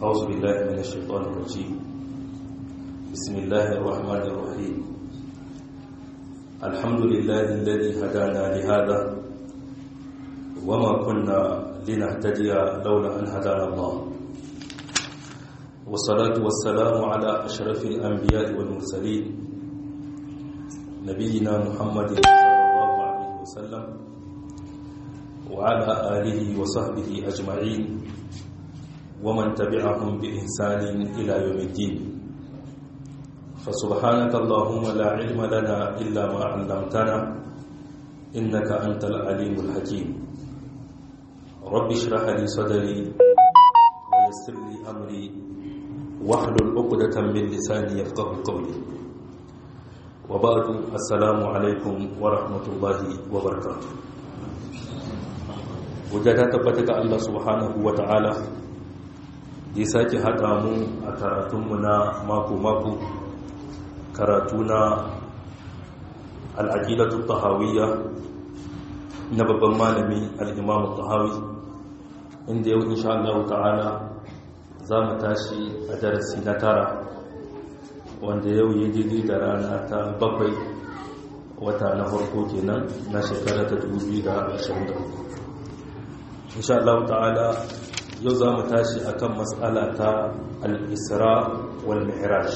أعوذ بالله من الشيطان الرجيم بسم الله الرحمن الرحيم الحمد لله الذي هدانا لهذا وما كنا لنهتدي لولا أن هدانا الله والصلاة والسلام على أشرف الأنبياء والمرسلين نبينا محمد صلى الله عليه وسلم وعلى آله وصحبه أجمعين ومن تبعهم بإحسان إلى يوم الدين فسبحانك اللهم لا علم لنا إلا ما علمتنا إنك أنت العليم الحكيم رب اشرح لي صدري ويسر لي أمري واحلل عقدة من لساني يفقه قولي وبعد السلام عليكم ورحمة الله وبركاته وجدت تبتك الله سبحانه وتعالى ya sake haɗa mu a karatunmu na mako-mako karatu na al'aƙidatu tahawiyya na babban malami al'imamu tahawi inda yau insha Allah ta'ala za mu tashi a darasi na tara wanda yau yi daidai da rana ta bakwai wata na farko kenan na shekara ta 2023 insha Allah ta'ala yau za mu tashi akan matsala ta al-isra wal mi'raj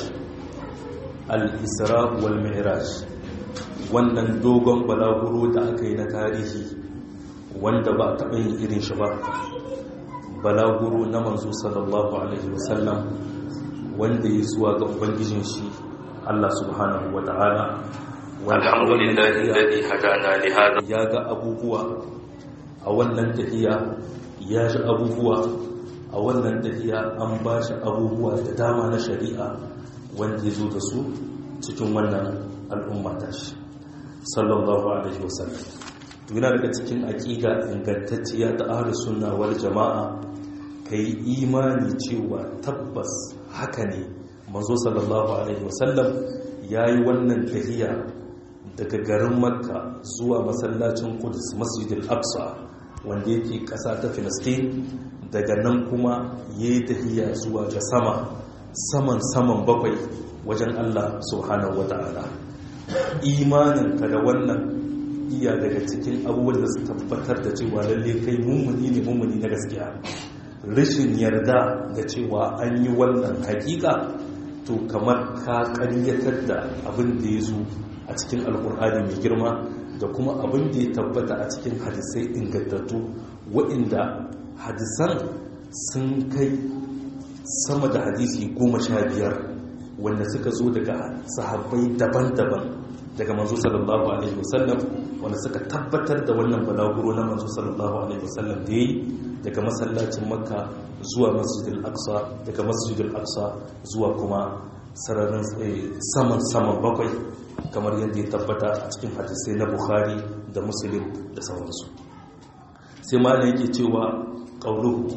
al-isra wal mi'raj wannan dogon balaguro da aka yi na tarihi wanda ba taɓa yin irin shi ba balaguro na manzo sallallahu alaihi wasallam wanda ya zuwa ga ubangijin shi Allah subhanahu wa ta'ala alhamdulillahi alladhi hadana li hada ya ga abubuwa a wannan tafiya ya shi abubuwa a wannan tafiya an ba shi abubuwa da dama na shari'a wanda ya zo da su cikin wannan al'umma ta shi sallallahu alaihi wasallam tuna daga cikin aƙiga ingantacciya ta ahli sunna wal jama'a kai imani cewa tabbas haka ne manzo sallallahu alaihi wasallam yayi wannan tafiya daga garin makka zuwa masallacin qudus masjidil aqsa wanda yake ƙasa ta filistin daga nan kuma ya yi tafiya zuwa ga sama saman saman bakwai wajen allah subhanahu wata'ala imaninka da wannan iya daga cikin abubuwan da su tabbatar da cewa lalle kai mummuni ne mummuni na gaskiya rashin yarda da cewa an yi wannan hakika to kamar ka karyatar da abin da ya zo a cikin alkur'ani mai girma da kuma abin da ya tabbata a cikin hadisai ingantattu waɗanda hadisan sun kai sama da hadisi goma sha biyar wanda suka zo daga sahabbai daban-daban daga manzo sallallahu alaihi wasallam wanda suka tabbatar da wannan balaguro na manzo sallallahu alaihi wasallam da yi daga masallacin makka zuwa masjidil aqsa daga masjidil aqsa zuwa kuma sararin saman saman bakwai kamar yadda ya tabbata a cikin hadisai na bukhari da muslim da sauransu sai ma na yake cewa ƙauluhu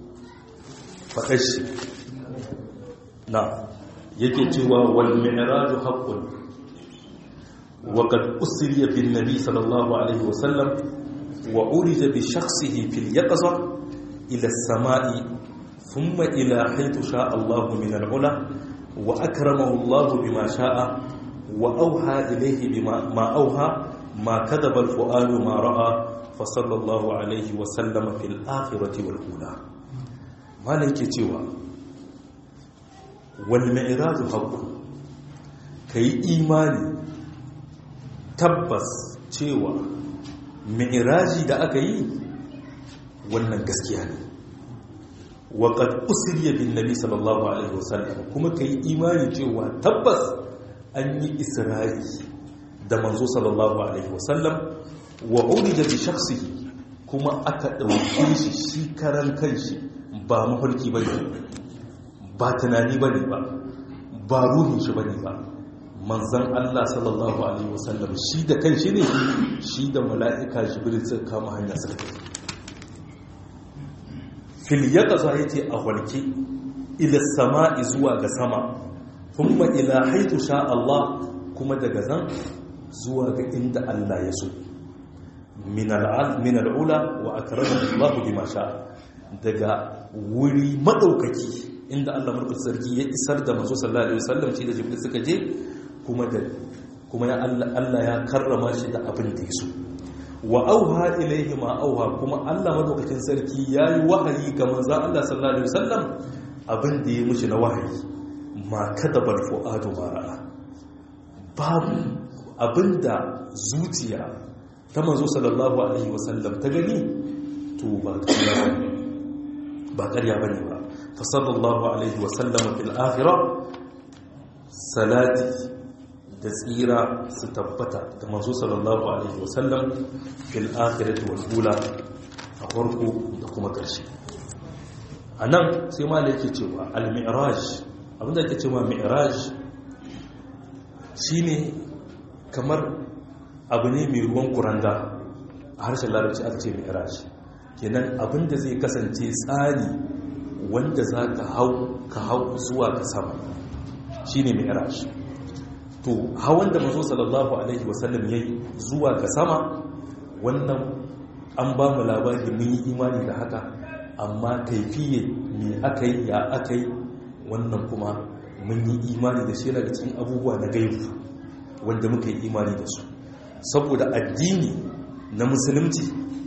faɗashi na yake cewa wal mi'raju haqqun wa qad usriya bin nabi sallallahu alaihi wa sallam wa urija bi shakhsihi fil yaqza ila as-sama'i thumma ila haythu sha'a Allah min al-ula wa akramahu Allah bima sha'a وأوحى إليه بما ما أوحى ما كذب الفؤاد ما رأى فصلى الله عليه وسلم في الآخرة والأولى ما لك تيوى والمعراج حق كي إيماني تبس تيوى معراجي da aka yi wannan gaskiya ne waƙad usiriya bin nabi sallallahu alaihi wasallam kuma ka yi imani cewa tabbas an yi isra'i da manzo sallallahu alaihi wasallam wa urida bi shakhsihi kuma aka dauke shi shi karan kanshi ba mafarki bane ba tunani bane ba ba ruhin shi bane ba manzon Allah sallallahu alaihi wasallam shi da kanshi ne shi da mala'ika jibril suka kama hanya suka fil yaqza yace a walki ila sama'i zuwa ga sama kuma ila haitu sha Allah kuma daga zan zuwa ga inda Allah ya so min al'ula wa akramahu Allah bima sha daga wuri madaukaki inda Allah mulkin sarki ya isar da manzo sallallahu alaihi wasallam shi da jibril suka je kuma da kuma ya Allah ya karrama shi da abin da ya so wa auha ilaihi ma auha kuma Allah madaukakin sarki yayi wahayi ga manzo Allah sallallahu alaihi wasallam abin da ya mushi na wahayi ma kadabal fuadu ma ra'a babu abinda zuciya ta manzo sallallahu alaihi wasallam ta gani to ba ƙarya bane ba ƙarya bane ba fa sallallahu alaihi wasallam fil akhirah salati da tsira su tabbata ga manzo sallallahu alaihi wasallam fil akhirati wal ula a farko da kuma ƙarshe anan sai malai yake cewa al mi'raj abinda yake cewa mi'raj shine kamar abu ne mai ruwan kuranga a harshen larabci aka ce mi'raj kenan abinda zai kasance tsari wanda za ka hau ka hau zuwa ka sama shine mi'raj to hawan da mazo sallallahu alaihi wasallam yayi zuwa ga sama wannan an ba mu labari mun yi imani da haka amma kaifiye me aka yi ya aka yi wannan kuma mun yi imani da shi daga cikin abubuwa na gaibu wanda muka yi imani da su saboda addini na musulunci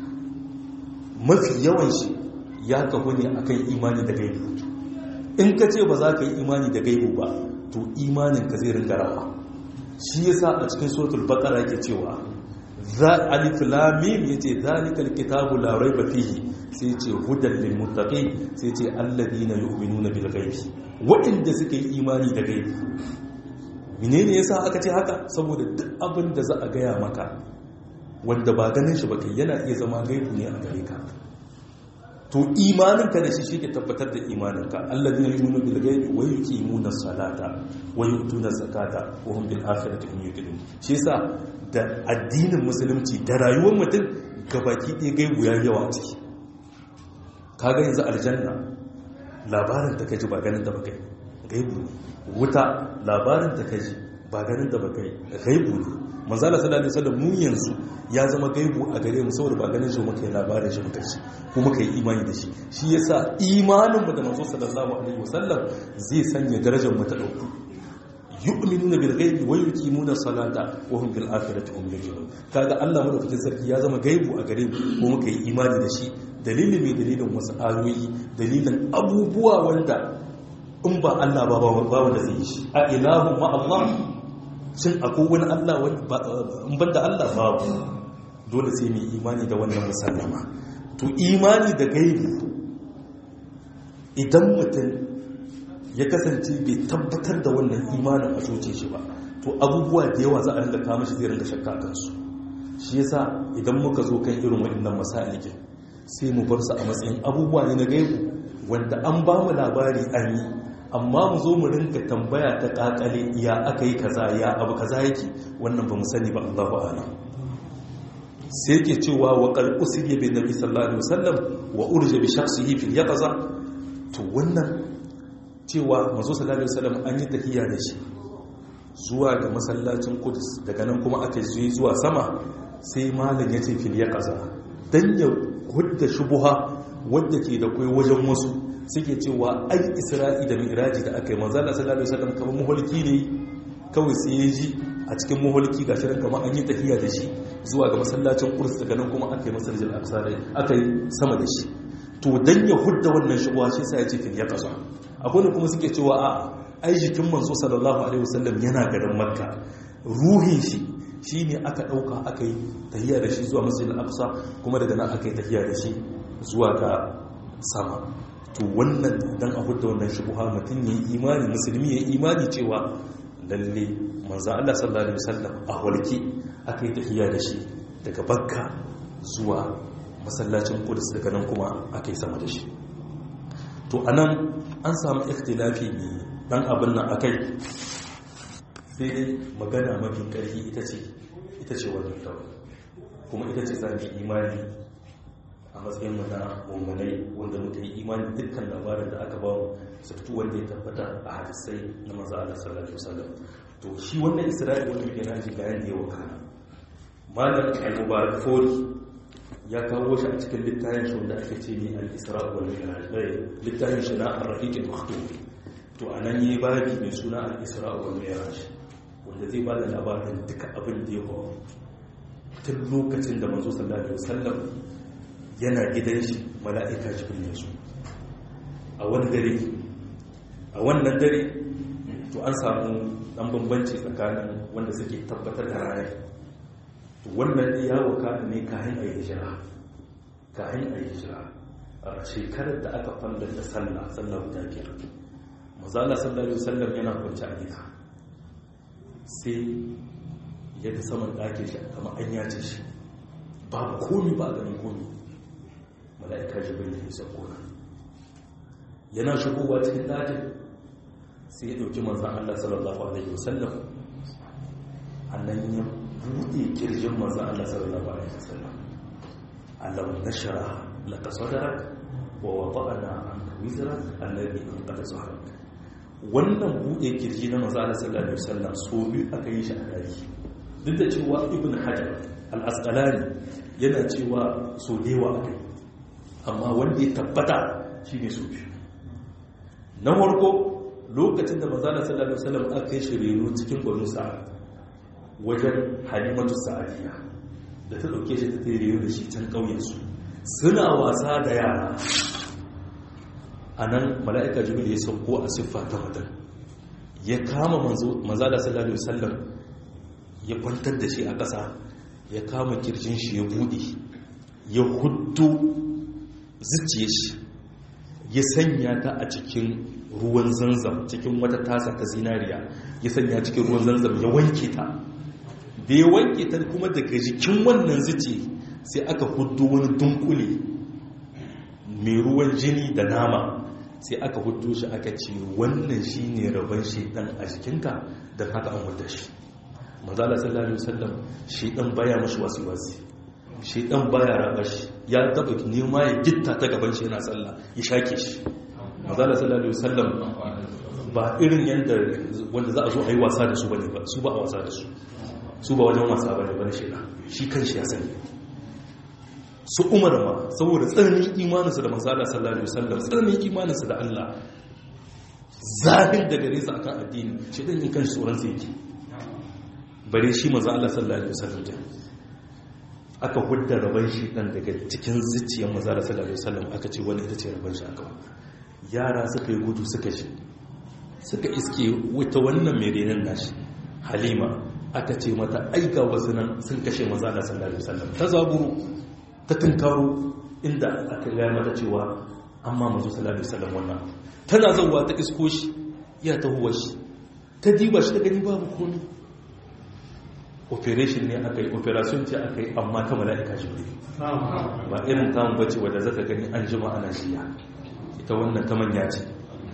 mafi yawan shi ya kahu ne akan imani da gaibu in ka ce ba za ka yi imani da gaibu ba to imanin ka zai ringa rawa shi yasa a cikin suratul baqara yake cewa za alif lam mim yace zalikal kitabu la raiba fihi sai yace hudan lil muttaqin sai yace alladina yu'minuna bil ghaibi waɗanda suka yi imani da gaibi menene yasa aka ce haka saboda duk abin da za a gaya maka wanda ba ganin shi ba kai yana iya zama gaibu ne a gare ka to imaninka da shi shi ke tabbatar da imaninka alladina yu'minu bil ghaibi wa yuqimuna salata wa yu'tuna zakata wa hum bil akhirati hum yuqinun shi yasa da addinin musulunci da rayuwar mutum gabaki ɗaya gaibu ya yawa ciki kaga yanzu aljanna labarin da kaji ba ganin da ba kai gaibu ne wuta labarin da kaji ba ganin da ba kai gaibu ne manzala sallallahu alaihi wasallam mu yanzu ya zama gaibu a gare mu saboda ba ganin shi muka yi labarin shi muka ci ko muka yi imani da shi shi yasa imanin mu da manzo sallallahu alaihi wasallam zai sanya darajar mu ta dauku yu'minuna bil ghaibi wa yuqimuna salata wa hum bil akhirati hum yuqinun kaga Allah madaukakin sarki ya zama gaibu a gare mu ko muka yi imani da shi dalilin mai dalilin wasu ayoyi dalilin abubuwa wanda in ba Allah ba ba wanda zai yi shi a ilahu ma Allah shin akwai wani Allah in banda Allah babu dole sai mai imani da wannan musallama to imani da gaibi idan mutum ya kasance bai tabbatar da wannan imanin a zuce shi ba to abubuwa da yawa za a rinka kama shi zai rinka shakka kansu shi yasa idan muka zo kan irin waɗannan masalikin sai mu bar su a matsayin abubuwa ne na gaibu wanda an ba mu labari an yi amma mu zo mu rinka tambaya ta kakale ya aka yi kaza ya abu kaza yake wannan ba mu sani ba Allahu a'lam sai yake cewa wa qal usiya bin nabi sallallahu alaihi wasallam wa urja bi shakhsihi fil yaqza to wannan cewa manzo sallallahu alaihi wasallam an yi tahiyya da shi zuwa ga masallacin Qudus daga nan kuma aka yi zuwa sama sai malam ya ce fil yaqza dan ya hudda shubuha wanda ke da kai wajen wasu suke cewa ai isra'i da mi'raji da aka yi manzala sallallahu alaihi wasallam kamar muhalki ne kawai sai ya ji a cikin muhalki gashi ran kamar an yi tafiya da shi zuwa ga masallacin Qudus daga nan kuma aka yi masallacin Aqsa aka yi sama da shi to dan ya hudda wannan shubuha shi sai ya ce fil yaqza akwai kuma suke cewa a ai jikin manzo sallallahu alaihi wasallam yana garin Makka ruhin shi shine aka dauka aka yi tahiya da shi zuwa masallacin Aqsa kuma daga nan aka yi tahiya da shi zuwa ga sama to wannan idan a hudda wannan shubuha mutum ya yi imani musulmi ya yi imani cewa lalle manzan Allah sallallahu alaihi wasallam a walki aka yi tafiya da shi daga bakka zuwa masallacin kudus daga nan kuma aka yi sama da shi to anan an samu ikhtilafi ne dan abin nan akai sai dai magana mafi karfi ita ce ita ce wannan tawa kuma ita ce zami imani a matsayin mu na mummunai wanda muka yi imani dukkan labarin da aka bamu sabtu wanda ya tabbata a hadisai na maza Allah sallallahu alaihi wasallam to shi wannan Isra'il wanda muke naji bayan da yawa kana malam al-mubarak fori ya kawo shi a cikin littafin shi wanda ake ce ne al-isra wal mi'raj littafin shi na ar-rafiq al-maktum to anan yi babi mai suna al-isra wal mi'raj wanda zai ba da labarin duka abin da ya faru tun lokacin da manzo sallallahu alaihi wasallam yana gidan shi mala'ika jibril ya zo a wani dare a wannan dare to an samu dan bambanci tsakanin wanda suke tabbatar da ranar to wannan ya wakana ne kayan a hijira kayan a hijira a shekarar da aka falla da sallah sallah guda biyar mazala sallallahu alaihi wasallam yana kwanci a gida sai ya ga saman ɗakin shi kama an yace shi babu komi ba ganin komi mala'ika jibril ya sauko nan yana shigowa cikin ɗakin sai ya ɗauki manzan Allah sallallahu alaihi wasallam annan ya buɗe kirjin manzan Allah sallallahu alaihi wasallam alam nashara laka sadrak wa wada'na anka wizrak alladhi anqadha zahrak wannan buɗe kirji na manzan Allah sallallahu alaihi wasallam so biyu aka yi shi a dari duk da cewa ibn hajar al-asqalani yana cewa so dewa akai amma wanda ya tabbata shine so biyu na farko lokacin da manzana sallallahu alaihi wasallam aka yi shiriru cikin banu sa'ad wajen halimatu sa'adiyya da ta dauke shi ta tere da shi can kauyen su suna wasa da yara anan mala'ika jibril ya sauko a siffa ta mutum ya kama manzana sallallahu alaihi wasallam ya kwantar da shi a ƙasa ya kama kirjin shi ya bude ya huddu zuciye shi ya sanya ta a cikin ruwan zanzam cikin wata tasa ta zinariya ya sanya cikin ruwan zanzam ya wanke ta da ya wanke ta kuma daga jikin wannan zice sai aka hudu wani dunkule mai ruwan jini da nama sai aka hudu shi aka ce wannan shi ne rabon shaidan a jikinka don haka an wadda shi mazala sallallahu alaihi wasallam shaidan baya mashi wasi-wasi shaidan baya raba shi ya taba nema ya gitta ta gaban shi yana sallah ya shake shi mazala sallallahu alaihi wasallam ba irin yadda wanda za a zo a yi wasa da su bane ba su ba a wasa da su su ba wajen wasa bane bane shi shi kan shi ya sani su umar ma saboda tsananin imaninsu da mazala sallallahu alaihi wasallam tsananin imaninsu da Allah zahir da gare su akan addini shi dan yin kan tsoron sai yake bare shi manzo Allah sallallahu alaihi wasallam aka hudda rabon shi dan daga cikin zuciyar manzo Allah sallallahu alaihi wasallam aka ce wani ita ce rabon shi aka yara suka yi gudu suka shi suka iske wata wannan mai renon nashi halima aka ce mata aika wasu nan sun kashe maza da sallallahu alaihi wasallam ta zaburu ta tunkaro inda aka gaya mata cewa amma mazu sallallahu alaihi wasallam wannan tana zauwa ta isko shi ya tahuwa shi ta diba shi ta gani babu komi operation ne aka yi operation ce aka yi amma ta mala'ika jibril ba irin tamun bace wadda zaka gani an jima ana shiya ita wannan ta manya ce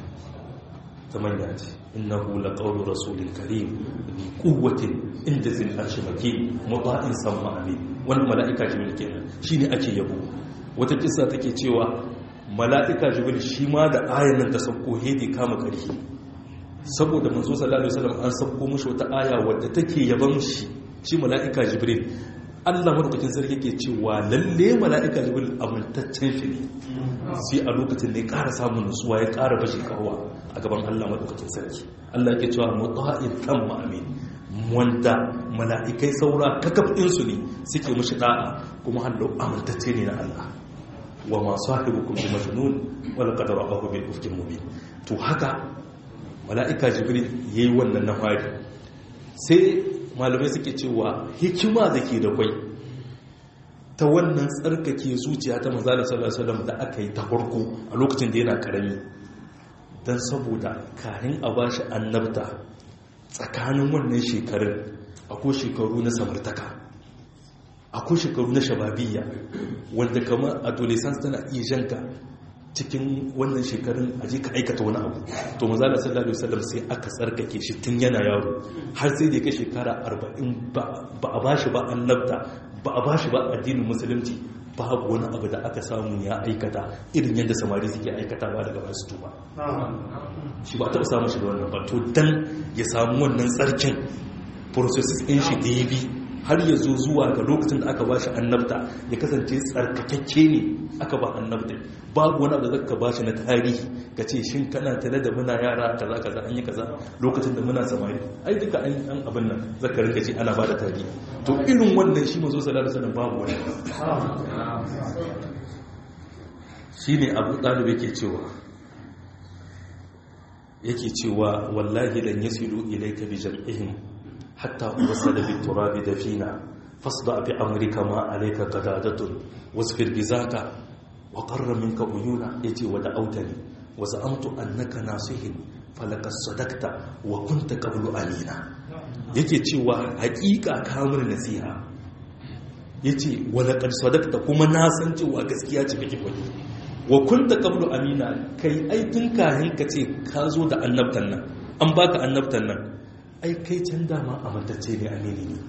ta manya ce innahu laqawlu rasulin karim bi quwwatin inda zil arshi makin muta'in samma amin wannan mala'ika jibril kenan shine ake yabo wata kissa take cewa mala'ika jibril shi ma da ayan nan ta sauko hedi kama karhi saboda manzo sallallahu alaihi wasallam an sauko mishi wata aya wadda take yaban shi shi mala'ika jibril Allah madaukakin sarki ke cewa lalle mala'ika jibril amintaccen shi ne sai a lokacin ne ƙara samun nutsuwa ya ƙara bashi karuwa a gaban Allah madaukakin sarki Allah ke cewa muta'in kan ma'amin wanda mala'ikai saura kakaf su ne suke mushi da'a kuma hallo amintacce ne na Allah wa ma sahibukum bi majnun wal qad ra'ahu bil ufkin mubin to haka mala'ika jibril yayi wannan na fari sai malamai suke cewa hikima da ke da kwai ta wannan tsarkake zuciya ta mazala sallallahu da aka yi ta farko a lokacin da yana karami don saboda kayan a ba shi annabta tsakanin wannan shekarun akwai shekaru na samartaka akwai shekaru na shababiyya wanda kamar adolescence tana iya janka cikin wannan shekarun aje ka aikata wani abu to mazala sallallahu alaihi wasallam sai aka tsarkake shi tun yana yaro har sai da kai shekara 40 ba a bashi ba annabta ba a bashi ba addinin musulunci babu wani abu da aka samu ya aikata irin yadda samari suke aikatawa daga basu tuba shi ba taɓa samun shi da wannan ba to dan ya samu wannan tsarkin processes ɗin shi da ya bi har ya zo zuwa ga lokacin da aka ba shi annabta ya kasance tsarkakakke ne aka ba annabta babu wani abu da zaka ba shi na tarihi ka ce shin kana tare da muna yara kaza kaza an yi kaza lokacin da muna samari ai duka an an abin nan zaka rinka ce ana ba da tarihi to irin wannan shi mazo sallallahu alaihi wasallam babu wani shine abu talib yake cewa yake cewa wallahi lan yasilu ilayka bi jam'ihim hatta wasala bi turabi dafina fasda bi amrika ma alayka qadadatun wasbir bi zaka wa qarra minka uyuna yace wa da'awtani wa za'amtu annaka nasihin falaka sadakta wa kunta qablu amina yake cewa haƙiƙa kamar nasiha yace wa laqad sadakta kuma na san cewa gaskiya ce kake faɗi wa kunta qablu amina kai ai tun kahin ka ce ka zo da annabtan nan an baka annabtan nan ai kai can dama amintacce ne amini ne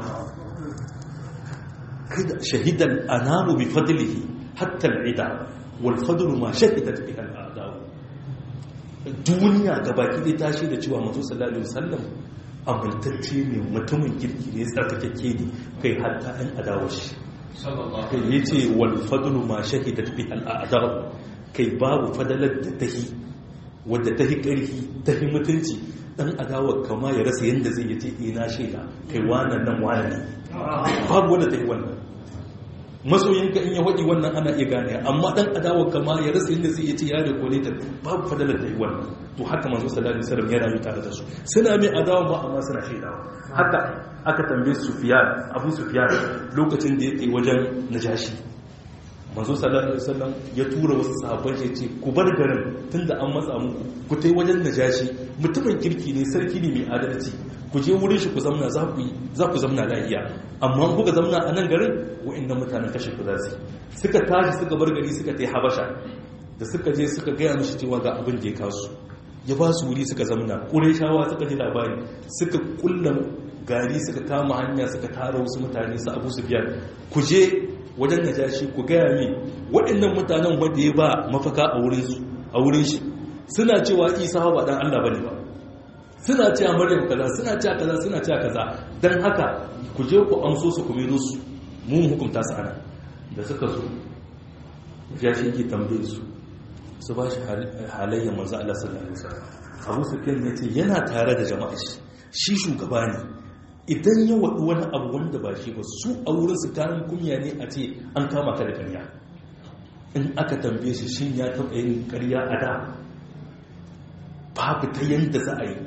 kai da shahidan anamu bi fadlihi hatta al'ida wal fadlu ma shahidat bihi al'ada duniya gabaki dai ta shaida cewa manzo sallallahu alaihi wasallam amintacce ne mutumin kirki ne tsarkakakke ne kai hatta an adawa shi kai ya ce walfadulu ma shahidat bi al'adar kai babu fadalar da tahi wadda tahi ƙarfi tahi mutunci dan adawa kama ya rasa yadda zai yace ina shaida kai wannan nan wani ne babu wanda tahi wannan masoyinka in ya waɗi wannan ana iya gane amma dan adawa kama ya rasa yadda zai yace ya rekone ta babu fadalar da wannan to haka manzo sallallahu alaihi wasallam ya rayu tare da su suna mai adawa ba amma suna shaidawa haka aka tambaye Sufyan Abu Sufyan lokacin da yake wajen Najashi manzo sallallahu alaihi wasallam ya tura wasu sahabbai ya ce ku bar garin tunda an matsa muku ku tai wajen Najashi mutumin kirki ne sarki ne mai adalci ku je wurin shi ku zamna za ku za ku zamna lafiya amma kuka zamna a nan garin wa'annan mutanen kashe ku za su suka tashi suka bar gari suka tai Habasha da suka je suka gaya mishi cewa ga abin da ya kasu ya ba su wuri suka zamna ƙureshawa suka ji labari suka kulla gari suka kama hanya suka tara wasu mutane su abu su biyar ku je wajen najashi ku gaya mi waɗannan mutanen wanda ya ba mafaka a wurin shi suna cewa isa ba dan allah bane ba suna cewa maryam kaza suna cewa kaza suna cewa kaza dan haka ku je ku amso su ku mero su mu hukunta su ana da suka zo najashi ke tambaye su su ba shi halayyar manzo Allah sallallahu alaihi wasallam Abu Sufyan ya ce yana tare da jama'a shi shi shugaba ne idan ya wadu wani abu wanda ba shi ba su a wurin su kayan kunya ne a ce an kama ka da ƙarya in aka tambaye shi shin ya taɓa yin ƙarya a da babu ta yanda za a yi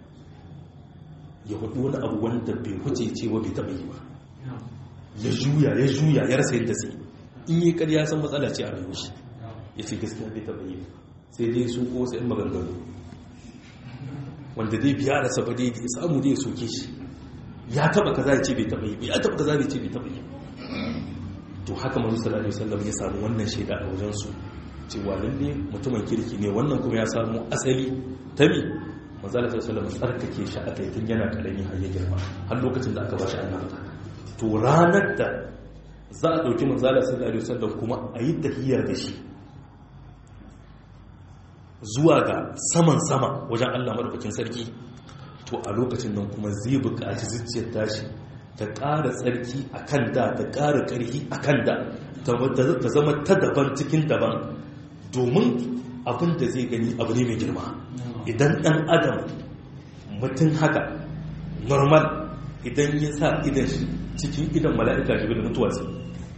ya wadu wani abu wanda bai huce cewa bai taɓa yi ba ya juya ya juya ya rasa yadda sai in yi ƙarya san matsala ce a rayuwar shi ya ce gaskiya bai taɓa yi sai dai su ko sai maganganu wanda dai biya da saba dai ya samu dai ya soke shi ya taɓa kaza ya ce bai taɓa yi ya taɓa kaza ya ce bai taɓa yi to haka manzo sallallahu alaihi wasallam ya samu wannan shaida a wajen su cewa lalle mutumin kirki ne wannan kuma ya samu asali ta mi manzo sallallahu alaihi wasallam tsarkake shi a kai tun yana karami har ya girma har lokacin da aka ba shi annabta to ranar da za a ɗauki manzo sallallahu alaihi wasallam kuma a yi tahiyya da shi zuwa ga saman sama wajen Allah madaukakin sarki to a lokacin nan kuma zai buƙaci zuciyar tashi ta ƙara tsarki a kan da ta ƙara ƙarfi a kan da ta zama ta daban cikin daban domin abin da zai gani abu ne mai girma idan ɗan adam mutum haka normal idan ya sa idan shi cikin idan mala'ika jibril mutuwa sai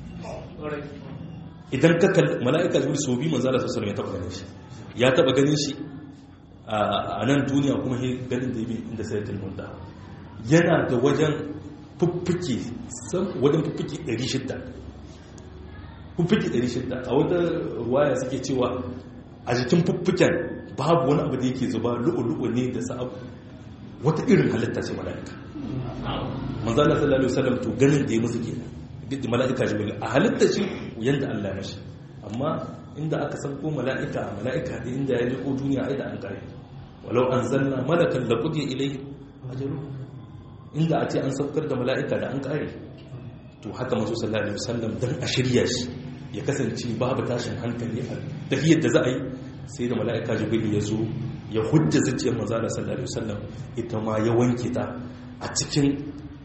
idan ka mala'ika jibril so bi manzala sosai ya taɓa ganin shi ya taba ganin shi a nan duniya kuma he ganin da yi inda sai tilmunda yana da wajen fuffuke wajen fuffuke 600 fuffuke 600 a wata ruwaya suke cewa a jikin fuffuken babu wani abu da yake zuba lu'ulu'u ne da sa'abu wata irin halitta ce mala'ika manzana sallallahu alaihi wasallam to ganin da ya musu kenan duk mala'ika jibril a halitta shi yanda Allah ya mashi amma inda aka san ko mala'ika mala'ika da inda ya liko duniya ai da an kare walau an zanna malakan la qudi ilayhi ajalu inda a ce an saukar da mala'ika da an kare to haka manzo sallallahu alaihi wasallam dan a shirya shi ya kasance babu tashin hankali a tafiyar da za a yi sai da mala'ika jibril ya zo ya hujja zuciyar manzo sallallahu alaihi wasallam ita ma ya wanke ta a cikin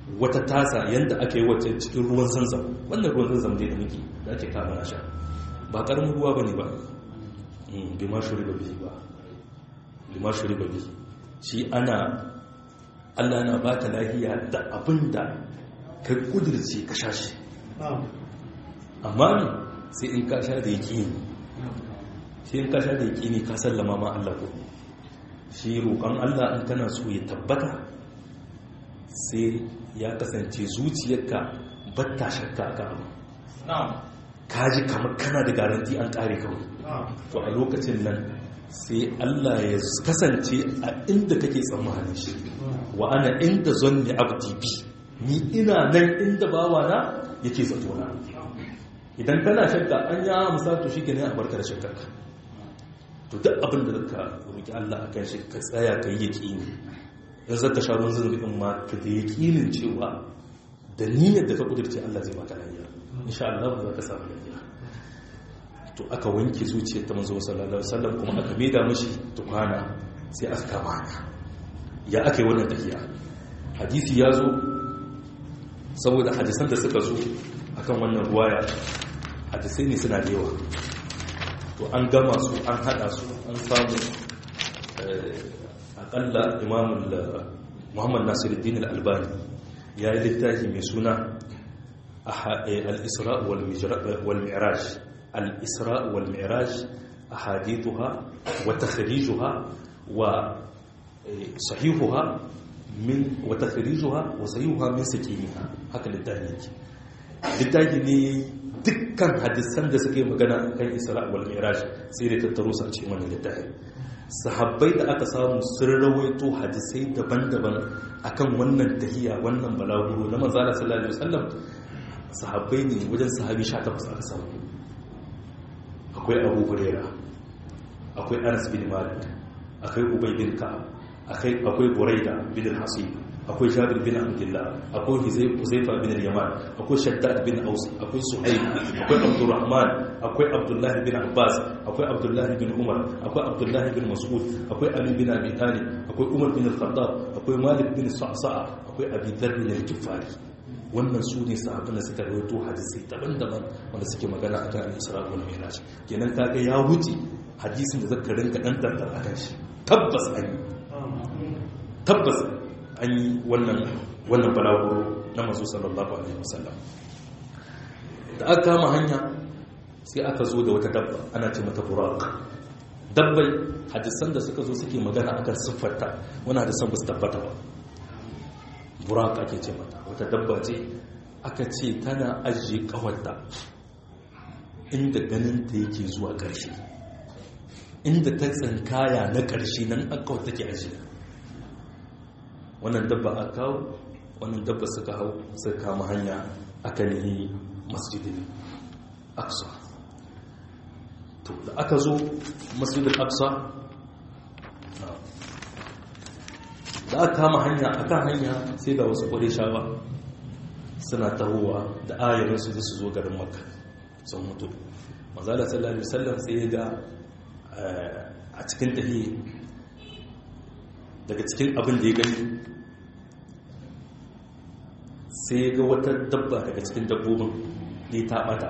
wata tasa yadda aka yi wacce cikin ruwan zanzam wannan ruwan zanzam dai da muke da ake kama na sha ba karamin ruwa ba ne ba bima shuri ba biyu ba bima shuri ba biyu shi ana allah na ba ka lahiya da abin da ka kudirce ka sha shi amma ne sai in ka sha da yaki ne sai in ka sha da yaki ne ka sallama ma allah ko shi roƙon allah in kana so ya tabbata sai ya kasance zuciyarka batta shakka ka abu kaji kamar kana da garanti an kare kawai to a lokacin nan sai Allah ya kasance a inda kake tsammanin shi wa ana inda zanni abdi bi ni ina nan inda bawa na yake zato na idan kana shakka an ya musatu shi kenan a barka da shakkar to duk abin da ka roki Allah akan shi ka tsaya ka yi yaqini in zaka sha ruwan zunubin ma ka da yaqinin cewa da niyyar da ka kudirce Allah zai baka lafiya insha Allah za ka samu lafiya to aka wanke zuciyar ta manzo sallallahu alaihi wasallam kuma aka maida mishi tukwana sai aka kama haka ya aka yi wannan tafiya hadisi ya zo saboda hadisan da suka zo akan wannan ruwaya hadisai ne suna da yawa to an gama su an hada su an samu akalla imamul muhammad nasiruddin al-albani ya yi littafi mai suna al-isra wal mi'raj al-isra wal mi'raj ahadithuha wa takhrijuha wa sahihuha min wa takhrijuha wa sahihuha min sakiniha haka littafi yake littafi ne dukkan hadisan da suke magana kan isra wal mi'raj sai da tattaro su a cikin wannan littafi sahabbai da aka samu sun rawaito hadisai daban-daban akan wannan tahiya wannan balaguro na manzala sallallahu alaihi wasallam sahabbai ne wajen sahabi 18 aka samu akwai Abu Hurairah akwai Anas bin Malik akwai Ubay bin Ka'ab akwai akwai Buraida bin al-Hasib akwai Jabir bin Abdullah akwai Huzaifa bin al-Yaman akwai Shaddad bin Aus akwai Suhaib akwai Abdurrahman akwai Abdullah bin Abbas akwai Abdullah bin Umar akwai Abdullah bin Mas'ud akwai Ali bin Abi Talib akwai Umar bin al-Khattab akwai Malik bin Sa'sa'a akwai Abi Dharr bin al-Ghifari wannan su ne sahabban da suka rawaito hadisi daban-daban wanda suke magana akan al-Isra wal Mi'raj kenan kaga ya wuce hadisin da zaka rinka dan tantar akan shi tabbas an tabbas an yi wannan wannan balaguro na masu sallallahu alaihi wasallam da aka kama hanya sai aka zo da wata dabba ana ce mata buraq dabbai hadisan da suka zo suke magana akan siffarta wani hadisan ba su tabbata ba buraq ake ce mata wata dabba ce aka ce tana ajiye kawarta inda ganin ta yake zuwa ƙarshe inda ta tsinkaya na ƙarshe nan akawar take ajiye wannan dabba a kawo wannan dabba suka hau suka kama hanya aka nihi masjidin aksa to da aka zo masjidin aksa da aka kama hanya akan hanya sai ga wasu shawa suna tahowa da ayarinsu su zo garin makka sun mutu mazala sallallahu alaihi wasallam sai ga a cikin tahi daga cikin abin da ya gani sai ya ga wata dabba daga cikin dabbobin ne ta bata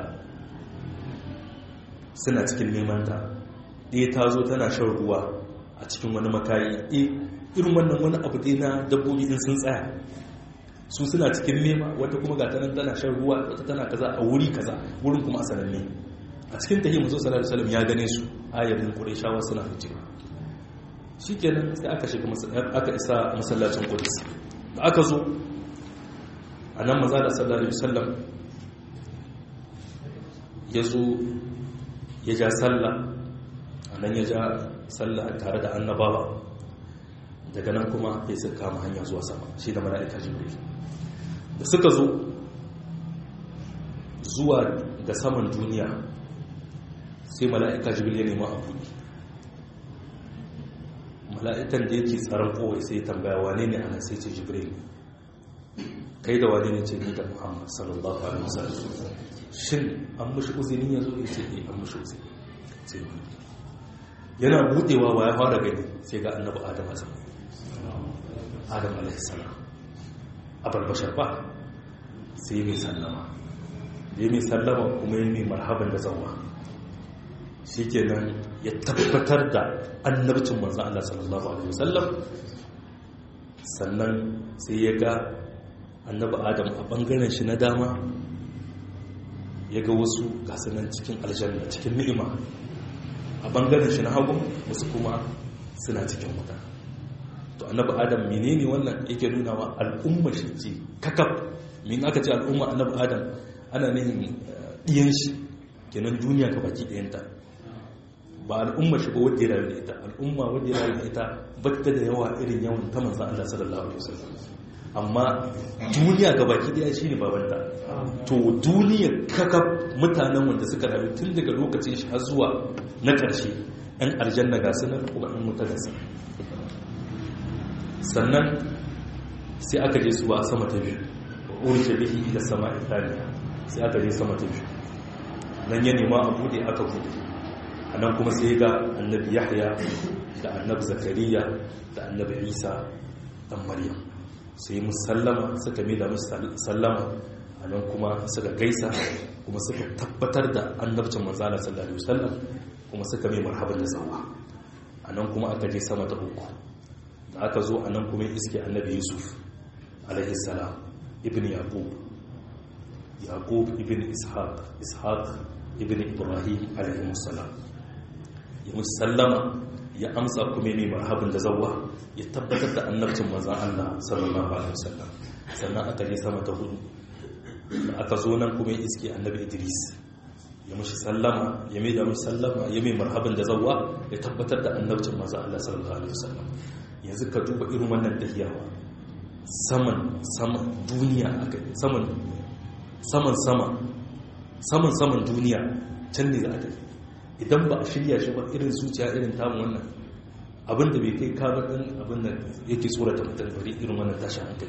suna cikin neman ta ɗaya ta zo tana shan ruwa a cikin wani makayi irin wannan wani abu ɗaya na dabbobi in sun tsaya su suna cikin nema wata kuma ga tanan tana shan ruwa wata tana kaza a wuri kaza wurin kuma a sananne a cikin tahiyar mazo sallallahu alaihi wasallam ya gane su ayarin qurayshawa suna ficewa shikenan sai aka shiga aka isa masallacin qudus da aka zo a nan maza da sallallahu alaihi wasallam ya zo ya ja sallah a nan ya ja sallah tare da annabawa daga nan kuma ya suka kama hanya zuwa sama shi da mala'ika jibril da suka zo zuwa ga saman duniya sai mala'ika jibril ya nema a buɗe mala'ikan da yake tsaron kowai sai tambaya wane ne ana sai ce jibril kai da wane ne ce ni da muhammad sallallahu alaihi wasallam shin an mushi uzini ya zo ya ce eh an mushi uzini sai yana budewa wa ya fara gani sai ga annabi adam azam adam alaihi salam abalbashar ba sai mai sallama ya mai sallama kuma ya mai marhaban da zauwa shi kenan ya tabbatar da annabcin manzan Allah sallallahu Alaihi wasallam sannan sai ya ga annaba adam a ɓangaren shi na dama ya ga wasu gasanan cikin aljanna cikin ni'ima a ɓangaren shi na hagu wasu kuma suna cikin wuta to annaba adam menene wannan yake nuna wa al'umma shi ce kakaf min aka ce al'umma annaba adam ana nihin ɗiyan shi kenan duniya ka baki ɗayanta ba al'umma shi ba wadda ya rayu da ita al'umma wadda ya rayu da ita batta da yawa irin yawan ta manzan Allah sallallahu alaihi wasallam amma duniya ga baki daya shine babanta to duniya kaka mutanen wanda suka rayu tun daga lokacin shi har zuwa na ƙarshe ɗan aljanna ga sunan kuma ɗan mutu da sannan sai aka je su ba sama ta biyu wa urshe bihi ila sama italiya sai aka je sama ta biyu nan ya nema a bude aka bude a nan kuma sai ga annabi yahya da annabi zakariya da annabi isa dan maryam sai musallama suka da musu sallama a nan kuma suka gaisa kuma suka tabbatar da annabcin manzana sallallahu alaihi wasallam kuma suka mai marhaban da zawa a nan kuma aka je sama ta uku da aka zo a nan kuma iske annabi yusuf alaihi salam ibn yaqub yaqub ibn ishaq ishaq ibn ibrahim alaihi salam ya musallama ya amsa kuma ne marhabin da zawwa ya tabbatar da annabcin manzon Allah sallallahu alaihi wasallam sannan aka je sama ta hudu da aka zo nan kuma ya iske annabi Idris ya mushi sallama ya mai da mushi sallama ya mai marhabin da zawwa ya tabbatar da annabcin manzon Allah sallallahu alaihi wasallam yanzu ka duba irin wannan tahiyawa saman saman duniya aka saman saman sama saman saman duniya can ne za a tafi idan ba a shirya shi ba irin zuciya irin tamu wannan abinda bai kai kamar ɗin abinda yake tsorata mutum bari irin wannan tashi hankali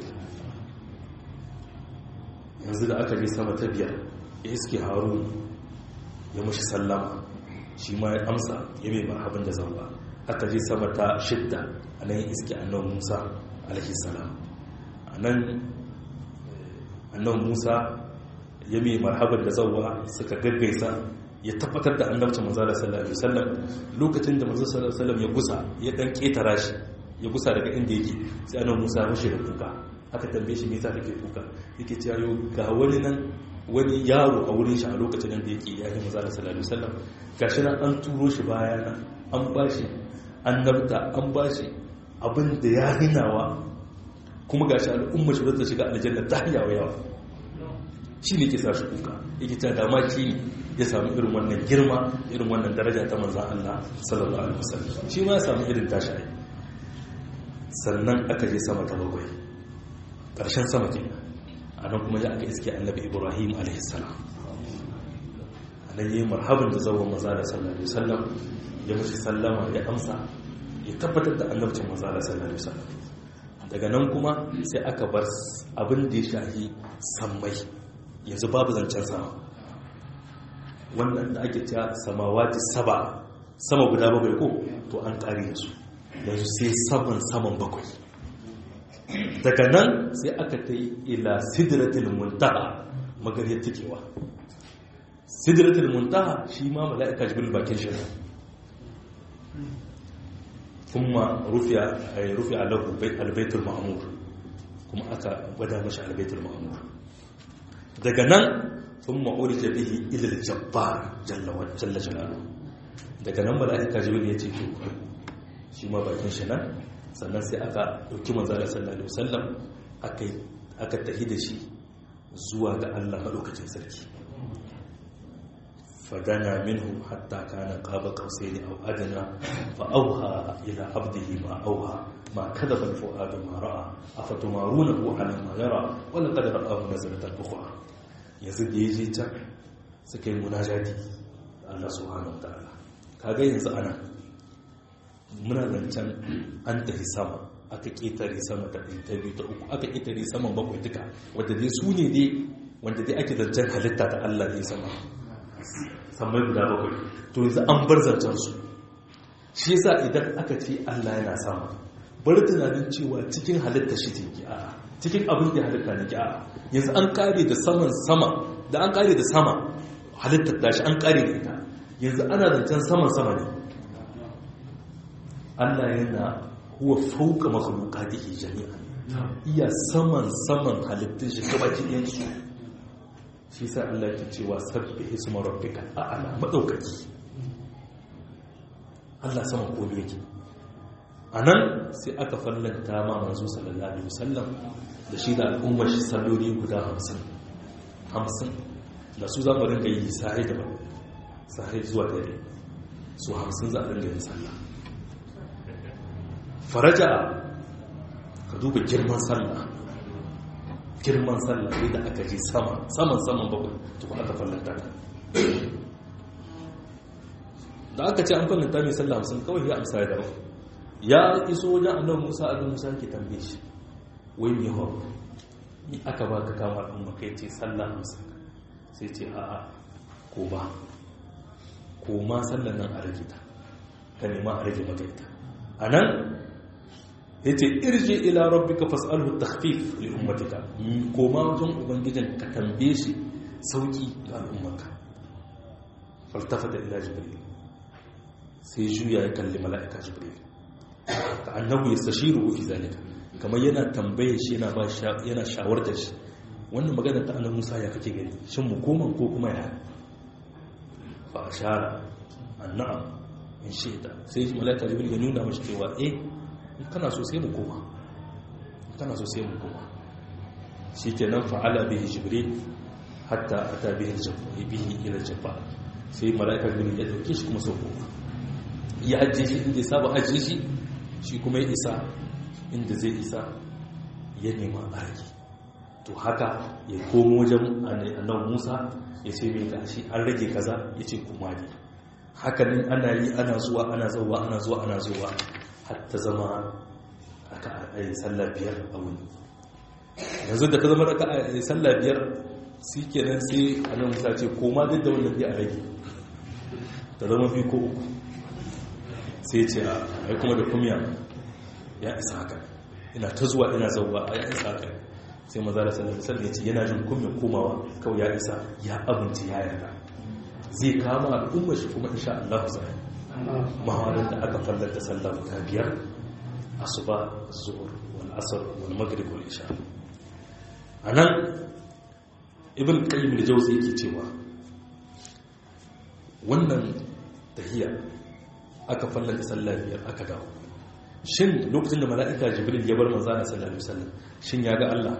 yanzu da aka je sama ta biyar ya iske haru ya mashi sallama shi ma ya amsa ya mai marhabin da zamba aka je sama ta shidda a nan ya iske annan musa alaihi salam a nan annan musa ya mai marhabin da zauwa suka gaggaisa ya tabbatar da annabcin manzala sallallahu alaihi wasallam lokacin da manzo sallallahu alaihi wasallam ya gusa ya dan ketara shi ya gusa daga inda yake sai annabi Musa ya rushe da kuka aka tambaye shi me yasa kake kuka yake cewa yo ga wani nan wani yaro a wurin shi a lokacin da yake yayin manzala sallallahu alaihi wasallam gashi nan an turo shi baya nan an bashi annabta an bashi abin da ya hinawa kuma gashi al'umma shi zata shiga aljanna ta yawa yawa shi ne ke sa shi kuka yake ta dama shi ne ya samu irin wannan girma irin wannan daraja ta manzan Allah sallallahu alaihi wasallam shi ma ya samu irin tashi ai sannan aka je sama ta bakwai ƙarshen sama ke a nan kuma ya aka iske annabi ibrahim alaihi salam a nan yi marhaban da zawon maza da sallallahu alaihi wasallam ya mashi sallama ya amsa ya tabbatar da annabcin maza da sallallahu alaihi wasallam daga nan kuma sai aka bar abin da ya shahi sammai yanzu babu zancen sama wannan da ake cewa samawati saba sama guda bakwai ko to an kare su yanzu sai saman saman bakwai daga nan sai aka ta yi ila sidratul muntaha magariyar tikewa sidratul muntaha shi ma mala'ika jibril bakin shi kuma rufiya rufiya lahu albaitul ma'mur kuma aka gwada mashi albaitul ma'mur daga nan sun ma'urita bihi ilil jabbar jalla jalalu daga nan mala'ika jibril ya ce to shi ma bakin shi nan sannan sai aka ɗauki manzala sallallahu alaihi wasallam aka tahi da shi zuwa ga Allah maɗaukacin sarki fadana minhu hatta kana qaba qausaini aw adna fa awha ila abdihi ma awha ma kadaba al-fuad ma ra'a afatumarunahu ala ma yara wa laqad ra'ahu nazlatan ukhra yanzu da yaje can suka yi munajati Allah subhanahu wa ta'ala kaga yanzu ana muna zancen an tafi sama aka ƙetare sama ta ɗin ta biyu ta uku aka ƙetare saman bakwai duka wadda dai su ne dai wanda dai ake zancen halitta ta Allah ne sama samai guda bakwai to yanzu an bar zancen su shi yasa idan aka ce Allah yana sama bar tunanin cewa cikin halitta shi take a cikin abin da halitta ne a yanzu an kare da saman sama da an kare da sama halittar tashi an kare da ita yanzu ana zancen saman sama ne Allah yana huwa fauka makhluqatihi jami'an iya saman saman halittun shi gaba ɗayan su shi sa Allah ke cewa sabbi isma rabbika a'la madaukaki Allah saman komai yake anan sai aka fallanta ma manzo sallallahu alaihi wasallam da shi da al'ummar shi salloli guda 50 50 da su za mu rinka yi sahi da sahi zuwa dare su 50 za a rinka yin sallah faraja ka duba girman sallah girman sallah ne da aka je sama saman saman bakwai tuku aka fallanta ta da aka ce an fallanta mai sallah hamsin kawai ya amsa da daban ya iso wajen annabi musa annabi musa ke tambaye shi wai mai hau ni aka ba ka kama al'umma kai ce sallah hamsin sai ce a'a ko ba ko ma sallan nan a rage ta ka nema a rage maka ita a nan ya ce irje ila rabbika fas'alhu takhfif li ummatika koma wajen ubangijin ka tambaye shi sauki ga al'ummarka faltafata ila jibril sai juya ya kalli mala'ika jibril ka annahu yastashiru fi zalika kamar yana tambaye shi yana ba yana shawartar shi wannan magana ta annabi Musa ya kake gani shin mu koma ko kuma ya fa ashara annam in shaida sai mala'ika jibril ya nuna mashi cewa eh kana so sai mu koma kana so sai mu koma shi ke nan fa'ala bihi jibril hatta ata bihi bihi ila jabba sai mala'ika jibril ya dauke shi kuma sau koma ya ajiye shi inda ya saba ajiye shi shi kuma ya isa inda zai isa ya nema arki to haka ya komo wajen annabi musa ya ce mai gashi an rage kaza ya ce kuma ne hakanin ana yi ana zuwa ana zuwa ana zuwa ana zuwa har ta zama aka a sallah biyar a wuni yanzu da ta zama aka a sallah biyar shi kenan sai a nan musa ce koma duk da wannan biya a rage ta zama fi ko uku sai ce a yi kuma da kumya ya isa haka ina ta zuwa ina zauwa a ya isa haka sai maza da sallah sallah ya ce yana jin kumya komawa kawai ya isa ya abinci ya yarda zai kama al'ummar shi kuma insha Allah zai mahawarar da aka fallata sallah ta biyar asuba zuhur wal asr wal maghrib wal isha anan ibn qayyim al-jawzi yake cewa wannan tahiyya aka fallata sallah biyar aka dawo shin lokacin da mala'ika jibril ya bar manzo sallallahu alaihi wasallam shin ya ga Allah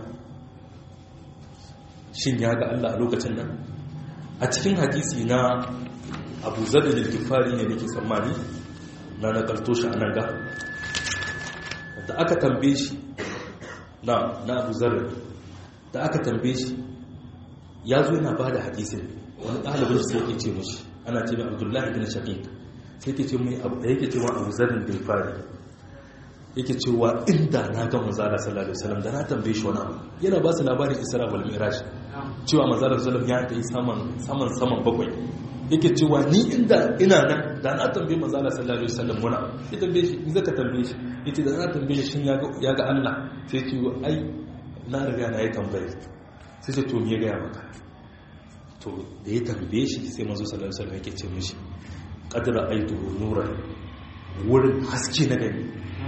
shin ya ga Allah a lokacin nan a cikin hadisi na abu zaɗa da kifari ne nake tsammani na nakalto shi a nan ga da aka tambaye shi na na abu zaɗa da aka tambaye shi ya zo yana ba da hadisin wani ɗalibin sai yake ce mashi ana ce mai abdullahi bin shaqiq sai yake ce mai abu da yake ce wa abu zaɗa da kifari yake cewa inda na ga manzala sallallahu alaihi wasallam da na tambaye shi wani abu yana ba su labarin isra wal mi'raj cewa manzala sallallahu alaihi wasallam ya kai saman saman saman bakwai yake cewa ni inda ina nan da na tambaye manzala sallallahu alaihi wasallam wani abu ya tambaye shi in zaka tambaye shi yace da na tambaye shi ya ga ya ga Allah sai ce ai na riga na yi tambaye sai ce to me ya ga maka to da ya tambaye shi sai manzo sallallahu alaihi wasallam yake ce mishi qadra aitu nuran wurin haske na gani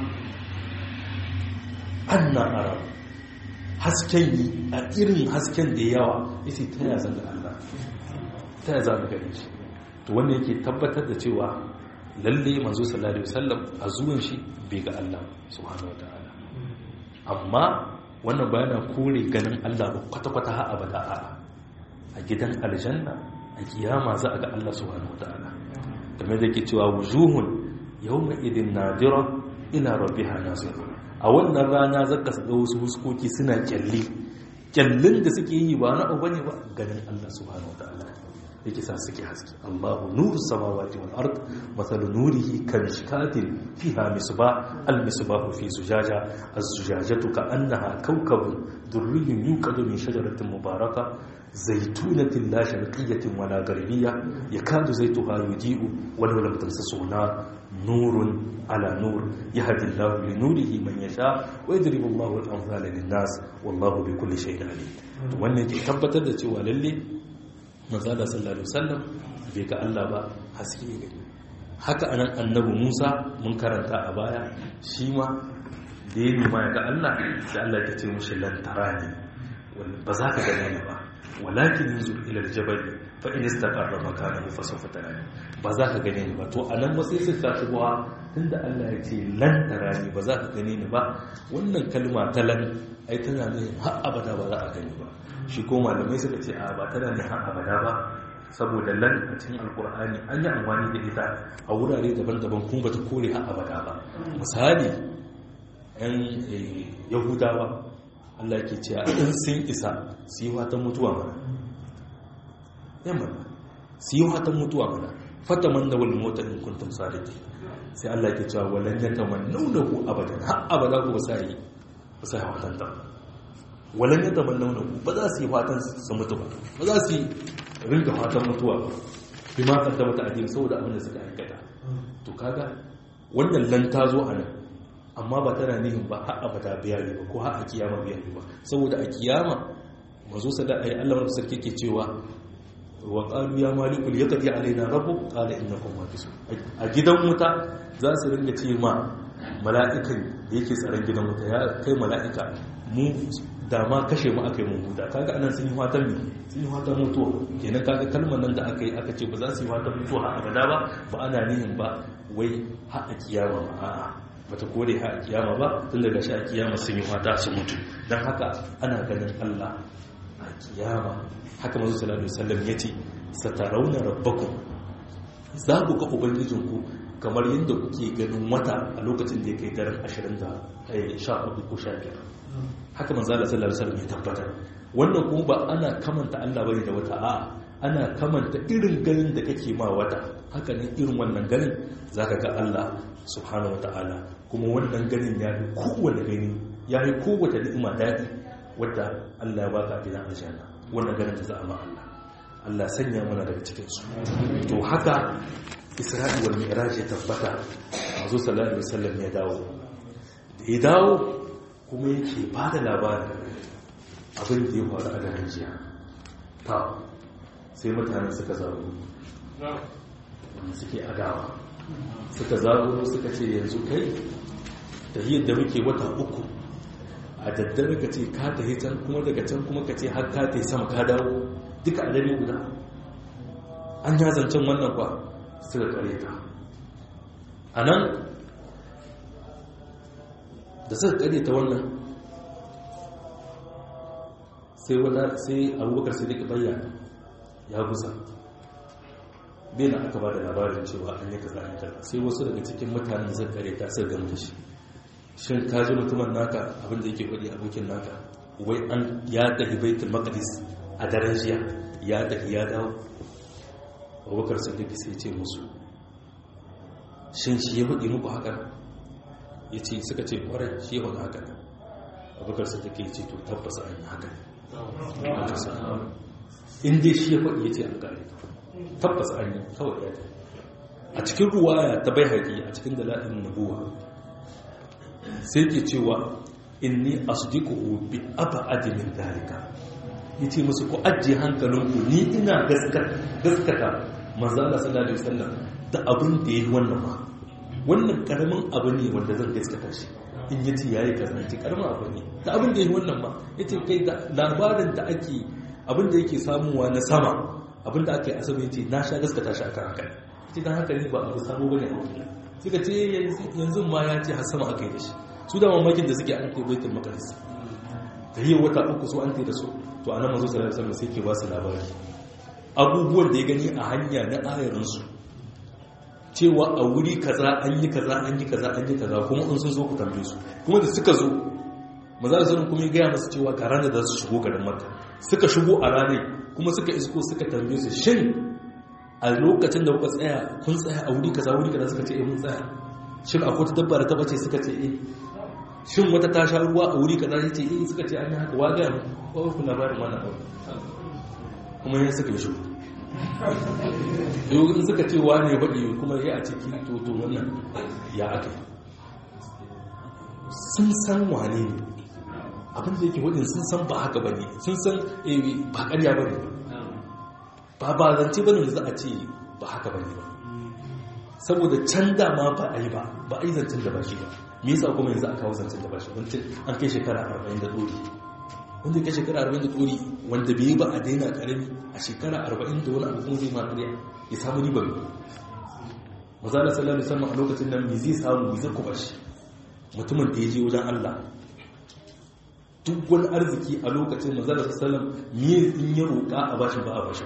anna ara hasken yi a irin hasken da yawa isi ta ya zanga Allah ta ya zanga gani shi to wannan yake tabbatar da cewa lalle manzo sallallahu alaihi wasallam a zuwan shi bai ga Allah subhanahu wataala amma wannan bayana kore ganin Allah ba kwata-kwata ha abada a a gidan aljanna a kiyama za a ga Allah subhanahu wataala kamar da yake cewa wujuhun yawma idin nadira ila rabbiha nasira a wannan rana zaka ga wasu huskoki suna kyalli kyallin da suke yi ba na abu ne ba ganin Allah subhanahu wataala yake sa suke haske Allahu nuru samawati wal ard mathalu nurihi kamishkatin fiha misbah al misbah fi zujaja az zujajatu ka annaha kawkabun durriyyun yuqadu min shajaratin mubaraka zaytunatin la sharqiyyatin wala gharbiyya yakadu zaytuha yudi'u walau lam tamsasu nar nurun ala nur yahdi Allahu li nurihi man yasha wa yadribu Allahu al-amthala lin-nas wallahu bi kulli shay'in alim wannan ke tabbatar da cewa lalle manzala sallallahu alaihi wasallam bai ga Allah ba haske ne gani haka anan annabi Musa mun karanta a baya shi ma da ya nima ya ga Allah sai Allah ya ce mushi lan tarani ba za ka gane ni ba walakin yanzu ila aljabal fa in istaqarra makanahu fa sawfa tarani ba za ka gane ni ba to anan ba sai sai ta kuwa tunda Allah ya ce lan tarani ba za ka gane ni ba wannan kalma ta lan ai tana ne har abada ba za a gani ba shi ko malamai suka ce a ba tana ne har abada ba saboda lan a cikin alkur'ani an yi amfani da ita a wurare daban-daban kuma ba ta kore har abada ba misali yan yahudawa allah ke ce a ɗin sun isa su yi watan mutuwa mana yan mana su yi watan mutuwa mana fata man da wani mota in kuntum sadiki sai allah ke cewa walan ya tamannau ku abadan har abada ku ba sa yi ba sa yi watan ta walan ya tamannau ku ba za su yi fatan su mutu ba ba za su yi ringa fatan mutuwa ba bi ma kaddama ta addini saboda abin da suka aikata to kaga wannan lan ta zo a nan amma ba tana nihin ba har abada biya ne ba ko har a kiyama biya ne ba saboda a kiyama mazo sada ai Allah wanda sarki ke cewa wa qalu ya malikul yaqdi alaina rabbuk qala innakum makisun a gidan wuta za su ringa ce ma mala'ikan da yake tsaron gidan wuta ya kai mala'ika mu da ma kashe mu aka yi mun huta kaga anan sun yi fatan mi sun yi fatan mutuwa kenan kaga kalmar nan da aka yi aka ce ba za su yi fatan mutuwa a abada ba ba ana nihin ba wai har a kiyama ba a'a bata kore ha a kiyama ba tun daga shi a kiyama sun yi fata su mutu don haka ana ganin Allah a kiyama haka mazu sallallahu alaihi wasallam yace satarauna rabbakum za ku ga ubangijinku kamar yadda kuke ganin wata a lokacin da ya kai daren 20 da 14 ko 15 haka manzo Allah sallallahu alaihi wasallam ya tabbatar wannan kuma ba ana kamanta Allah bane da wata a'a ana kamanta irin ganin da kake ma wata haka ne irin wannan ganin zaka ga Allah subhanahu wataala kuma wannan ganin ya yi kowane gani ya yi kowace ni'ima daɗi wadda Allah ya baka a gidan aljanna wannan ganin ta zama Allah Allah sanya mana daga cikin su to haka Isra'i wal Mi'raj ya tabbata Manzo sallallahu alaihi wasallam ya dawo da ya dawo kuma yake ba da labarin abin da ya faru a garin jiya ta sai mutanen suka zaru wanda suke adawa suka zaru suka ce yanzu kai da da muke wata uku a daddare ka ce ka tafi can kuma daga can kuma ka ce har ka tafi sama ka dawo duka a dare guda an ya zancen wannan kwa suka kare ta a nan da suka kare ta wannan sai wata sai abubakar sai duka bayyana ya gusa bela aka ba da labarin cewa an yi kaza an kaza sai wasu daga cikin mutanen suka kare ta suka gamu da shi shin ka ji mutumin naka abinda yake faɗi abokin naka wai an ya tafi baitul maqdis a daren jiya ya tafi ya dawo abubakar siddiq sai ce musu shin shi ya faɗi muku haka ya ce suka ce kwarai shi ya faɗi haka abubakar siddiq ya ce to tabbas an yi haka in dai shi ya faɗi ya ce an kare tabbas an yi kawai ya tafi a cikin ruwaya ta bai haƙi a cikin dalilin nabuwa sai ke cewa inni asdiquhu bi ab'adi min dalika yace musu ku ajiye hankalinku ni ina gaskata manzo Allah sallallahu alaihi wasallam da abin da yayi wannan ma wannan karamin abu ne wanda zan gaskata shi in yace yayi kazanci karamin abu ne da abin da yayi wannan ma yace kai da labarin da ake abin da yake samuwa na sama abin da ake asaba yace na sha gaskata shi akan haka yace dan haka ne ba abu sabo bane a wurin suka ce yanzu ma ya ce har sama aka yi da shi su da mamakin da suke an kai baitul maqdis da yi wata uku su an kai da su to anan manzo sallallahu alaihi wasallam sai ke ba su labari abubuwan da ya gani a hanya na ayarin su cewa a wuri kaza an yi kaza an yi kaza an yi kaza kuma in sun zo ku tambaye su kuma da suka zo maza da sanin kuma ya gaya masu cewa ga ranar da su shigo garin makka suka shigo a ranar kuma suka isko suka tambaye su shin a lokacin da kuka tsaya kun tsaya a wuri kaza wuri kaza suka ce eh mun tsaya shin akwai ta dabba da ta bace suka ce eh shin wata ta sha ruwa a wuri kaza ya ce eh suka ce an yi haka wa ga mu ko ku labarin wannan abu kuma ya suka yi shi yau in suka ce wa ne baɗi kuma ya a ciki to to wannan ya aka sun san wane ne abin da yake wadin sun san ba haka ba ne sun san ba ƙarya ba ne ba ba zance ba ne da za a ce ba haka ba ne ba saboda can dama ba a yi ba ba a yi zancen da ba shi ba me yasa kuma yanzu a kawo zancen da ba shi wancan an kai shekara arba'in da ɗori wanda ya kai shekara arba'in da ɗori wanda bai yi ba a daina ƙarami a shekara arba'in da wani abu kuma zai ma ƙarya ya samu ribar maza da sallallahu alaihi wasallam a lokacin nan me zai samu me zai kuma shi mutumin da ya je wajen Allah duk wani arziki a lokacin mazalar sallam miye in ya roƙa a bashi ba a bashi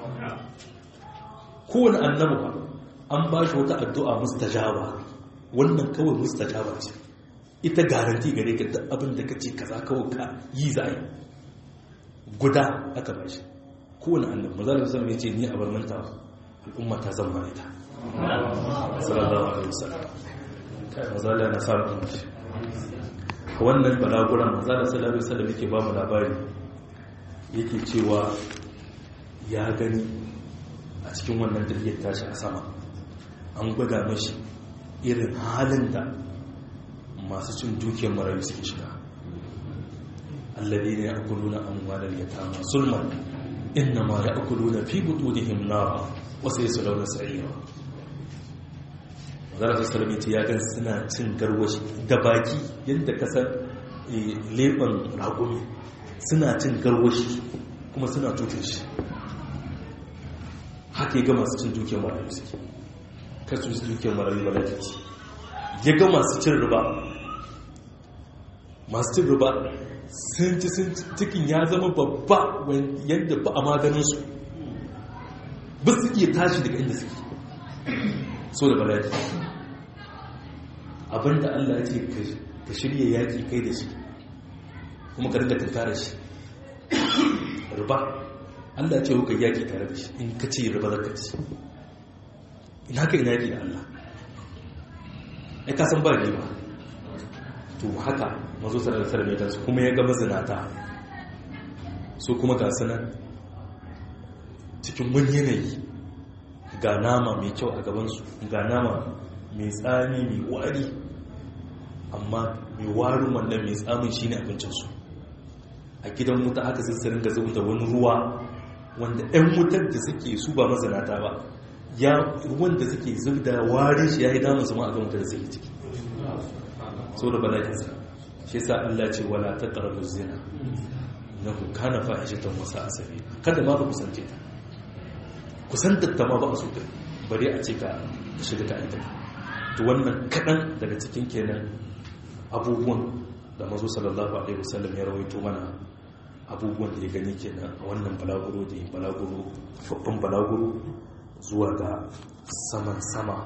kowane annabi ba an bashi wata addu'a mustajaba wannan kawai mustajaba ce ita garanti gare ka duk abin da kace kaza kawai ka yi za yi guda aka bashi kowane annabi mazalar sallam ya ce ni a bar manta al'umma ta zama ita sallallahu alaihi wasallam kai mazalar na samun mace wannan balaguran maza da salari sallam yake ba mu labari yake cewa ya gani a cikin wannan tafiyar tashi a sama an gwada mashi irin halin da masu cin dukiyar marayu suke shiga allabi ne a kuluna an wadar ya tama sulman inna ma ya kuluna fi butunihim nara wasu ya su launa sa'ira zara salamiti ya gan suna cin garwashi da baki yadda kasar leɓen ragumi suna cin garwashi kuma suna tutun shi haka ya ga masu cin dukiyar marayu suke kasu su dukiyar marayu ba lafici ya ga masu cin riba masu cin riba sun ci sun cikin ya zama babba yadda ba a maganinsu ba su iya tashi daga inda suke so da bala'i abinda Allah ce ka shirya yaƙi kai da shi kuma ka rinka tattara shi riba Allah ce kuka yaƙi tare da shi in ka ce riba zaka ci ina ka ina yaƙi da Allah ai ka san ba riba to haka mazo sanar da sarari da su kuma ya ga mazinata su kuma ga sanar cikin wani yanayi ga nama mai kyau a gabansu ga nama mai tsami mai wari amma mai warin wannan mai tsamin shi ne abincinsu a gidan wuta haka sai su ringa zuba da wani ruwa wanda 'yan wutar da suke su ba mazanata ba ya ruwan da suke zub da warin shi ya yi damun zama a kan wutar da suke ciki so da bala'insa shi sa Allah ce wala ta ƙarar zina na kana fahishatan wasa asabi kada ma ba kusance ta kusantar ta ma ba a so ta bari a ce ka shiga ta aita to wannan kaɗan daga cikin kenan abubuwan da mazo sallallahu alaihi wasallam ya rawaito mana abubuwan da ya gani kenan a wannan balaguro da yin balaguro babban balaguro zuwa ga saman sama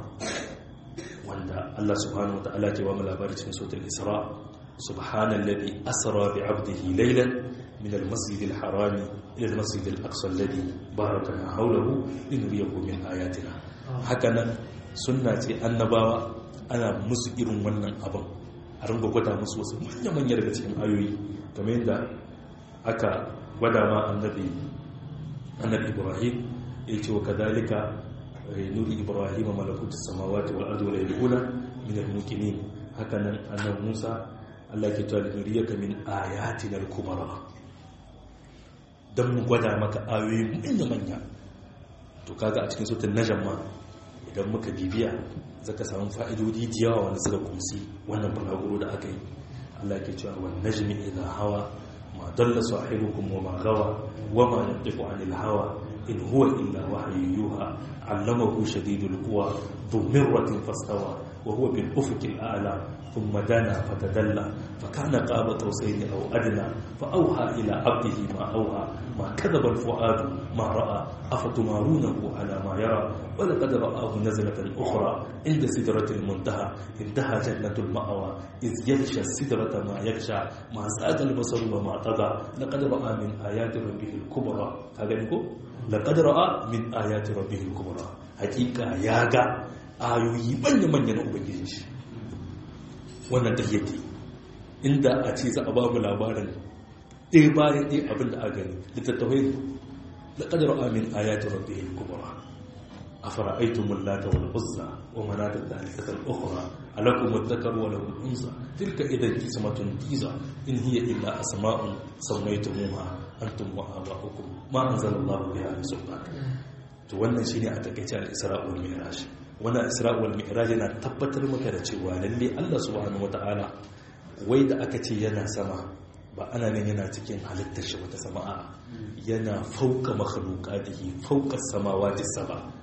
wanda Allah subhanahu wa ta'ala ke ba mu labari cikin sautul isra subhanallazi asra bi 'abdihi laylan min al-masjid al-haram ila al-masjid al-aqsa alladhi barakana hawlahu linuriyahu min ayatina hakanan sunna ce annabawa ana musu irin wannan abin a ringa gwada musu wasu manya-manya daga cikin ayoyi kamar yadda aka gwada ma annabi annabi ibrahim ya ce wa kadalika nuri ibrahim malakutu samawati wal ardi wal yaquna min al muqinin haka nan annabi musa Allah ke cewa nuriyaka min ayatina al kubra dan mu gwada maka ayoyi manya-manya to kaga a cikin suratul najm ma idan muka bibiya zaka samu fa'idodi da yawa wanda suka kumsi wannan balaguro da aka yi Allah ke cewa wan najmi idha hawa ma dalla sahibukum wa ma gawa wa ma yantiqu anil hawa in huwa illa wahyu yuha allamahu shadidul quwa dhu mirratin fastawa wa huwa bil ufuqil a'la thumma dana fatadalla fa kana qaba qawsayn aw adna fa awha ila 'abdihi ma awha ma kadhaba al fuadu ma ra'a afatumarunahu ala ma yara wa laqad ra'ahu nazlatan ukhra inda sidratil muntaha intaha jannatul ma'wa iz yaghsha sidrata ma yaghsha ma zaqa al basaru wa ma taga laqad ra'a min ayati rabbih al kubra kaga ko laqad ra'a min ayati rabbihil kubra hakika ya ga ayoyi manya manya na ubangijin shi wannan tahiyyati inda a ce za a ba mu labarin ɗaya bayan ɗaya abin da a gani littattafai laqad ra'a min ayati rabbihil kubra أفرأيتم اللات والعزى ومناة الثالثة الأخرى ألكم الذكر وله الأنثى تلك إذا قسمة ضيزى إن هي إلا أسماء سميتموها أنتم وآباؤكم ما أنزل الله بها من سلطان to wannan shine a takaice al-Isra wal Mi'raj wannan Isra wal Mi'raj yana tabbatar maka da cewa lalle Allah subhanahu wataala wai da aka ce yana sama ba ana nan yana cikin halittar shi wata sama'a yana fauka makhluqatihi fauka samawati sab'a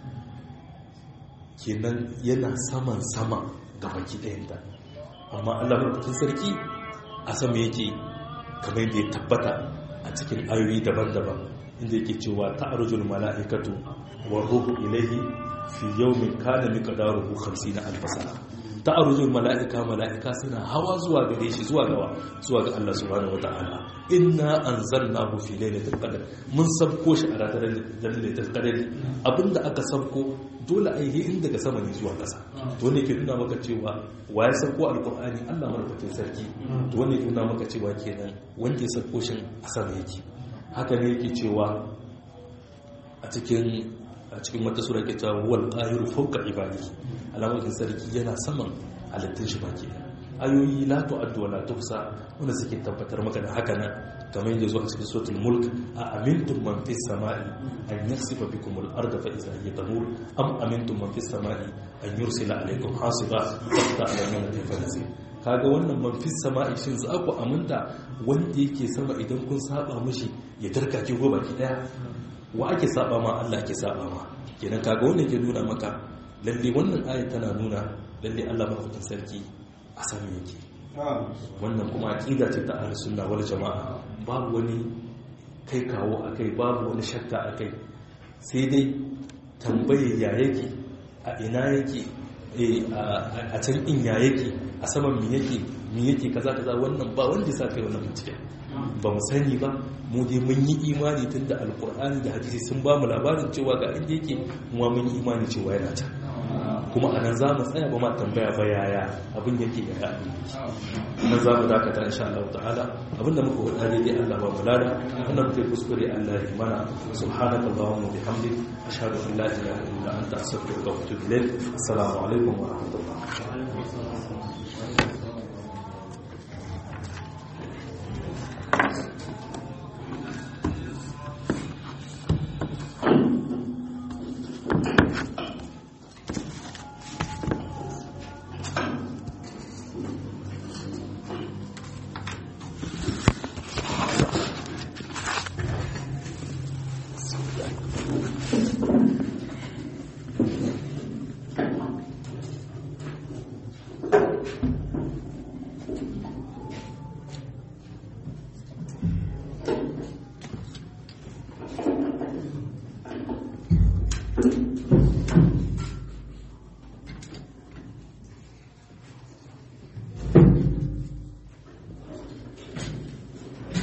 kenan yana saman sama ga baki ɗayanta amma allah mafi sarki a sama yake kamar yadda ya tabbata a cikin ayoyi daban-daban inda yake cewa ta arjul mala'ikatu wa ruhu ilaihi fi yawmin kana miqdaruhu 50 alf sana ta arjul mala'ika mala'ika suna hawa zuwa gare shi zuwa gawa zuwa ga Allah subhanahu wata'ala inna anzalnahu fi lailatul qadr mun sabko shi a ranar lailatul qadr abinda aka sabko dole a yi in daga sama ne zuwa ƙasa to ne ke nuna maka cewa wa ya sauko alƙur'ani allah marfakin sarki to ne ke nuna maka cewa kenan wanda ya sauko shi a sama yake haka ne yake cewa a cikin a cikin wata sura ke cewa wal qahiru fawqa ibadi alamakin sarki yana saman halittun shi baki ayoyi la tu'addu wa la tuhsa wanda suke tabbatar maka da haka nan kamar yadda zuwa cikin suratul mulk a amintum man fis samai an yaksifa bikum al arda fa idha hiya tamur am amintum man fis samai an yursila alaykum hasiba fa ta'lamuna kayfa nasir kaga wannan man fis samai shin za ku aminta wanda yake sama idan kun saba mishi ya darkake ko baki daya wa ake saba ma Allah ake saba ma kenan kaga wannan ke nuna maka lalle wannan aya tana nuna lalle Allah madaukakin sarki a sami yake wannan kuma aqida ce ta ahlus sunna wal jamaa babu wani kai kawo akai babu wani shakka akai sai dai tambaye ya yake a ina yake a can in ya yake a saman mi yake mi yake kaza kaza wannan ba wanda sa kai wannan bincike ba mu sani ba mu dai mun yi imani tunda alkur'ani da hadisi sun ba mu labarin cewa ga inda yake mu mun yi imani cewa yana can kuma anan za mu tsaya ba ma tambaya ba yaya abin yake ya ga abin nan za mu dakata insha Allah ta'ala abinda muka wada daidai Allah ba mu lada wannan muke kuskure Allah ya mana subhanaka allahumma bihamdik ashhadu an la ilaha illa anta astaghfiruka wa atubu ilayk assalamu alaikum wa rahmatullahi